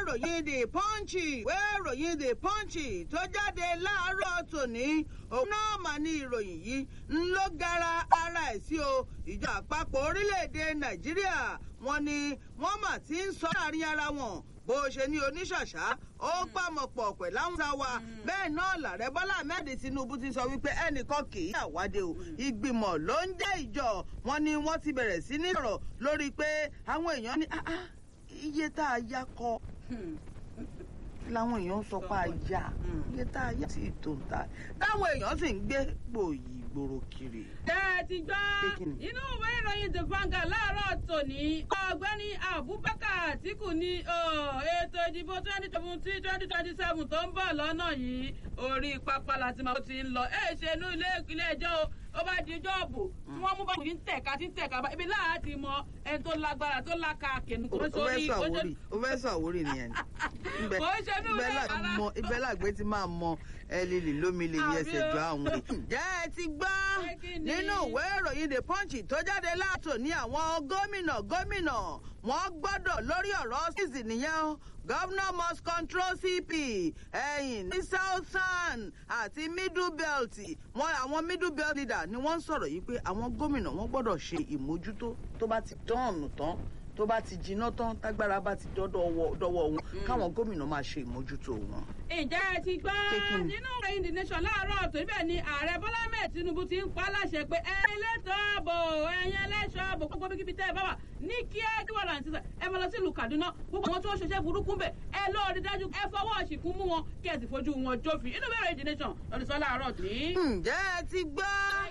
ìròyìn the punch ìwé ìròyìn the punch tó jáde láàárọ̀ tòní òun náà mà ní ìròyìn yìí ń ló gara ara ẹ̀ sí o ìjọ àpapọ̀ orílẹ̀-èdè nàìjíríà wọn ni wọ́n mà ti ń sọ láàrin ara wọn bó ṣe ní oníṣàṣà ó pàmọ̀pọ̀ pẹ̀ láwọn sá wa bẹ́ẹ̀ náà làrẹ bọ́lá ahmed tinubu ti sọ wípé ẹnìkan kì í àwádé o ìgbìmọ̀ ló ń jẹ́ ìjọ wọn ni wọ́n ti bẹ̀rẹ̀ sí ní sọ̀rọ̀ lórí pé àwọn èèyàn ní iye tá a yá kọ làwọn èèyàn sọ pé a yá iye tá a yá sí ètò ìta táwọn èèyàn sì ń gbé gbòòyì gbòòrò kiri. tẹ́ ẹ ti gbọ́ inú ìwé ìròyìn the Vanguard láàárọ̀ tòní ọ̀gbẹ́ni Abubakar Atiku ní ètò ìdìbò twenty seventeen twenty twenty seven tó ń bọ̀ lọ́nà yìí orí pápá láti máa ti ń lọ ẹ̀ ṣe inú ilé ẹjọ́ o ó bá di jọ́ọ̀bù tí wọ́n mú bá kùn tẹ̀ka tí ń tẹ̀ka bá ibi láti mọ ẹni tó lágbára tó láka kẹ̀nu kò sórí. o fẹ́ sọ àwórí nìyẹn ni kò ṣe ní ìwé ara. ibẹ̀ làgbé ti máa mọ ẹlẹ́lì lómi lè yẹ ẹsẹ̀ jọ àwọn èèyàn. jẹ́ ẹ ti gbọ́ nínú ìwé ìròyìn the punch tó jáde láàtò ní àwọn gómìnà gómìnà wọ́n gbọ́dọ̀ lórí ọ̀rọ̀ sísì nìyẹn governor must control cp ẹ̀yìn ní southern àti middle belt wọn àwọn middle belt leader ni wọ́n ń sọ̀rọ̀ yìí pé àwọn gómìnà wọ́n gbọ́dọ̀ ṣe ìmójútó tó bá ti tọ́ọ̀nù tán tó bá ti jiná tán tágbára bá ti dọ́dọ̀ wọn káwọn gómìnà máa ṣe ìmójútó wọn. ǹjẹ́ ẹ ti gbọ́ nínú ìròyìn the nation láàárọ̀ tó ibẹ̀ ni ààrẹ bọ́lá mẹ́ẹ̀ tinubu ti ń pa á láṣẹ pé ẹ̀yin lẹ́tọ̀ ààbò ẹ̀yin ẹlẹ́ṣọ́ ààbò gbogbo bíkíbi tẹ́ ẹ bá wà ní kíá kí wọ́n rántí sẹ́ ẹ máa lọ sí ìlú kaduna gbogbo àwọn tí wọ́n ṣiṣẹ́ burúkú bẹ̀ ẹ lọ́ọ́ rí dájú ẹ fọwọ́ ṣìkún mú wọn kí ẹ sì fojú wọn jófin inú bẹ̀rẹ̀ the nation lọ́dún sọ láàárọ̀ tó ní. ǹjẹ́ ẹ ti gbọ́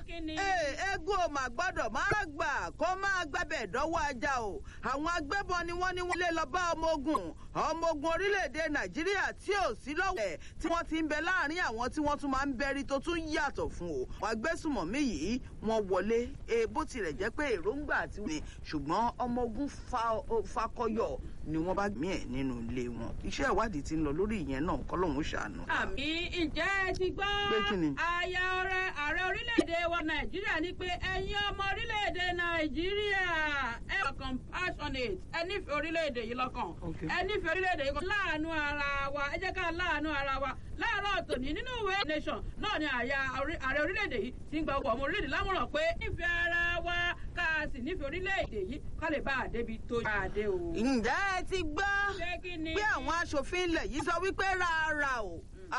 eégún ò mà gbọ́dọ̀ má gbà kó máa gbàbẹ̀ dọ́wọ́ ajá o àwọn agbébọn ni wọ́n ní wọ́n lé lọ bá ọmọ ogun ọmọ ogun orílẹ̀-èdè nàìjíríà tí ò sí lọ́wọ́ ẹ̀ tí wọ́n ti ń bẹ láàrin àwọn tí wọ́n tún máa ń bẹ́rí tó tún yàtọ̀ fún o wọ́n agbésùmọ̀mí yìí wọ́n wọlé bó tilẹ̀ jẹ́ pé èròǹgbà àti wọ́n ṣùgbọ́n ọmọ ogun fakọyọ ni wọ́n bá gbìn ẹ̀ nínú ilé wọn iṣẹ́ ìwádìí ti ń lọ lórí ìyẹn náà kọ́lọ́hún ṣàánú. àmì ìjẹ́ ẹ ti gbọ́ àyà ọ̀rẹ́ ààrẹ orílẹ̀-èdè wa nàìjíríà ní pé ẹ̀yin ọmọ orílẹ̀-èdè nàìjíríà ẹ wà compassionate ẹ nífẹ̀ẹ́ orílẹ̀-èdè yìí lọ́kàn ẹ nífẹ̀ẹ́ orílẹ̀-èdè yìí kan láàánú ara wa ẹ jẹ́ ká láàánú ara wa láàárọ̀ tòní nínú ìwé nation náà ni àyà ààrẹ orílẹ̀-èdè yìí ti ń gba ọkọ̀ ọmọ orílẹ̀-èdè lámọ̀ràn pé nífẹ̀ẹ́ ara wa ká a sì nífẹ̀ẹ́ orílẹ̀-èdè yìí ká lè bá a débi tó yà á dé o. ǹjẹ́ ẹ ti gbọ́ pé àwọn aṣòfin ilẹ̀ yìí sọ wípé rárá o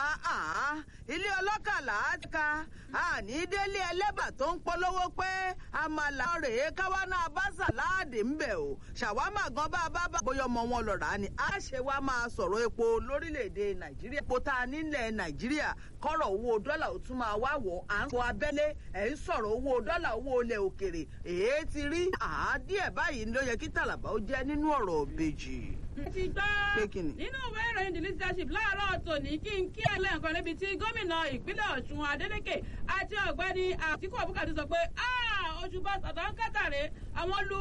ilé ọlọ́kàlà ti ka àní délé ẹlẹ́bà tó ń polówó pé àmàlà rèé káwá náà bá sàláàdì ń bẹ̀ o ṣàwámà gan bá a bá bá bóyá ọmọ wọn lọ rà á ni a ṣe wá máa sọ̀rọ̀ epo lórílẹ̀‐èdè nàìjíríà epo tá a nílẹ̀ nàìjíríà kọ́rọ̀ owó dọ́là ó tún máa wá wọ̀ à ń sọ abẹ́lé ẹ̀ ń sọ̀rọ̀ owó dọ́là owó ilẹ̀ òkèrè èé ti rí àádìẹ̀ báyìí ló yẹ kí tàlàbà ó jẹ́ nínú ọ̀rọ̀ òbejì ti gbọ́ nínú ìwé ìròyìn the leadership láàárọ̀ tòní kí n kí ẹ lẹ́ẹ̀kan níbi tí gómìnà ìpínlẹ̀ ọ̀ṣun adeleke àti ọ̀gbẹ́ni àtìkú abubakar sọ pé oṣù bá sàdánkátàrẹ́ àwọn lu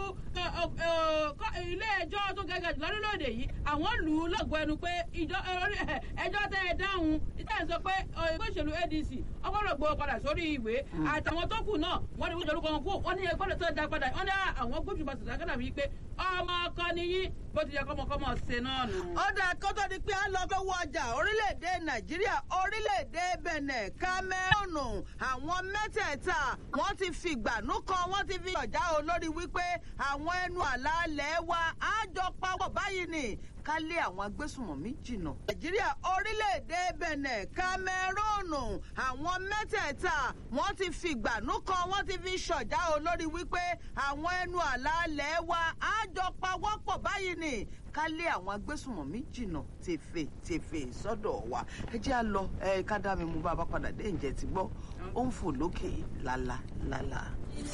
ilé ẹjọ́ tó gẹ́gẹ́ jù lórílẹ̀‐èdè yìí àwọn lù ú lọ́gọ̀ ẹnu pé ẹjọ́ tẹ́ ẹ dáhùn ìtẹ́ ẹ̀ sọ pé ẹgbẹ́ òṣèlú adc ọgbọ́dọ̀ gbọ́ padà sórí ìwé àtàwọn tó kù náà wọ́n ní wọ́n jọ̀rọ̀ kan kú wọ́n ní ẹgbọ́dọ̀ tó dá padà wọ́n ní àwọn gbójú bá sàdánkátà wí pé ọmọ ọkọ nìyí bó ti yẹ kọ́mọkọ́mọ ṣe náà nù. ó dáa kó tó di pé a lọ lọ́wọ́ ọjà orílẹ̀-èdè nàìjíríà orílẹ̀-èdè bẹ̀nẹ̀ kámẹ́rùnù àwọn mẹ́tẹ̀ẹ̀ta wọ́n ti fi ìgbànú kan wọ́n ti fi ọ̀já olórí wípé àwọn ẹnu àlàálẹ̀ wa á jọ pawọ́ báyìí ni ká lé àwọn agbésùnmọ̀mí jìnnà. nàìjíríà orílẹ̀-èdè bẹ̀nẹ̀ kámẹ́rùnù àwọn mẹ́tẹ̀ẹ̀ta wọ́n ti fi ìgbànú kan wọ́n ti fi ṣọ̀já olórí wípé àwọn ẹnu àlàálẹ̀ wa á jọ pawọ́ pọ̀ báyìí ni ká lé àwọn agbésùnmọ̀mí jìnnà tèfè tèfè sọ́dọ̀ wa ẹ jẹ́ à lọ ẹ ká dá mi mú bá a bá padà dé ǹjẹ́ ti gbọ́ ó ń fò lókè lálá lálá.